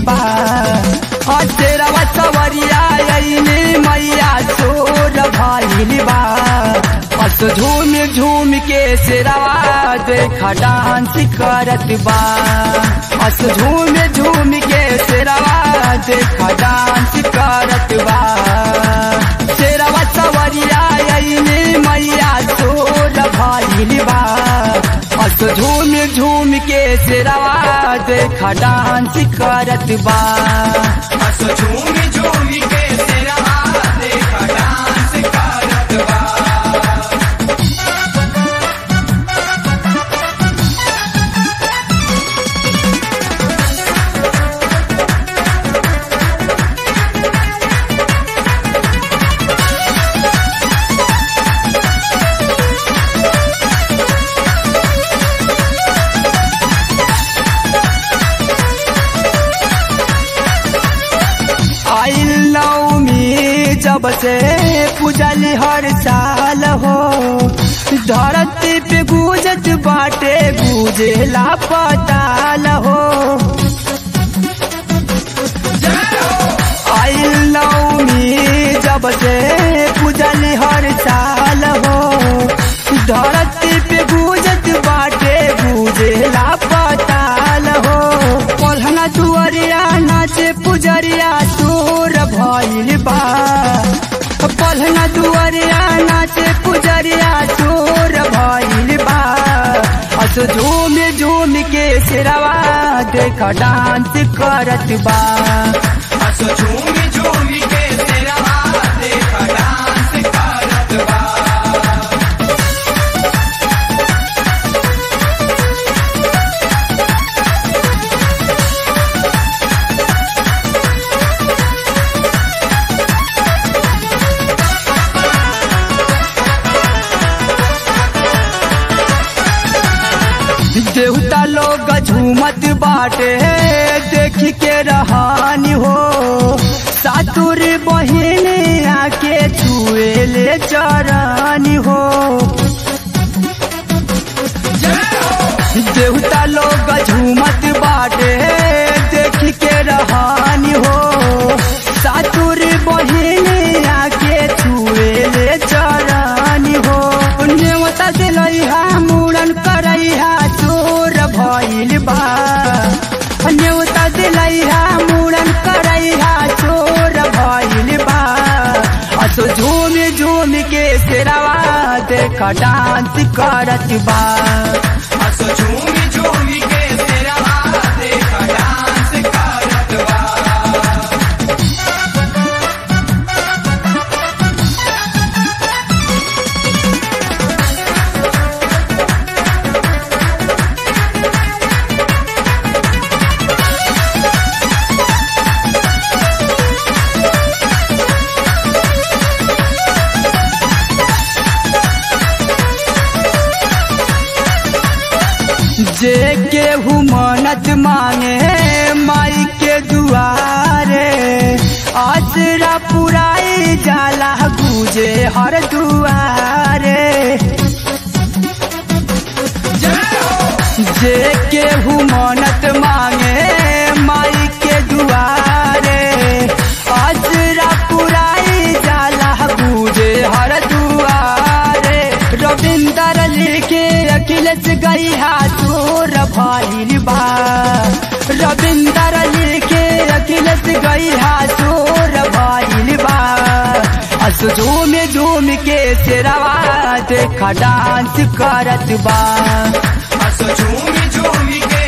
बा तेरवा सवरिया अइने मैया चोर भइल बा हस झूम झूम के सिरवा देखा डांस करत बा हस झूम झूम के सिरवा देखा डांस करत बा सिरवा सवरिया अइने मैया चोर भइल बा हस झूम झूम के सिरवा देखा डांस करत बा हस झूमी झूमी के तेरा देखा डांस करत बा आई नवमी जब से पूजल हर साल हो धरती पे गूंजत बाटे गूंजेला पताल हो आई नवमी जब से पूजल हर साल हो धरती पे गूंजत बाटे गूंजेला पताल हो पलहना दुआरिया नाचे पुजरिया तोर भइल बा पलहना दुआरिया नाचे पुजरिया तोर भइल बा हस झूम झूम के सिरवा देख डांस करत बा हस झूमी झूमी के तेरा देखा डांस करत बा देवता लोग झूमत बाटे देख के रहानी हो सातुर बहिन आके छुए ले चरानी हो देवता लोग झूमत बाटे देख के रहानी हो सातुर बहिन आके छुए ले चरानी हो नेवता दिलैहा मुड़न करैहा चोर भइल बा नेवता दिलैहा मुड़न करैहा चोर भइल बा असो झूम झूम के सिरवा देख डांस करत बा हस झूमी झूमी के तेरा देखा डांस करत बा जे केहू मन्नत मांगे माई के दुआरे आसरा पुराई जाला गुजे हर दुआरे जे केहू मन्नत मांगे माई के दुआरे आसरा पुराई जाला गुजे हर दुआरे रविंदर लिखे अखिलेश गैया चोर भइल बा रविंदर लिखे अखिलेश गैया चोर भइल बा अस झूम झूम के सिरवा देख डांस करत बा हस झूमी झूमी के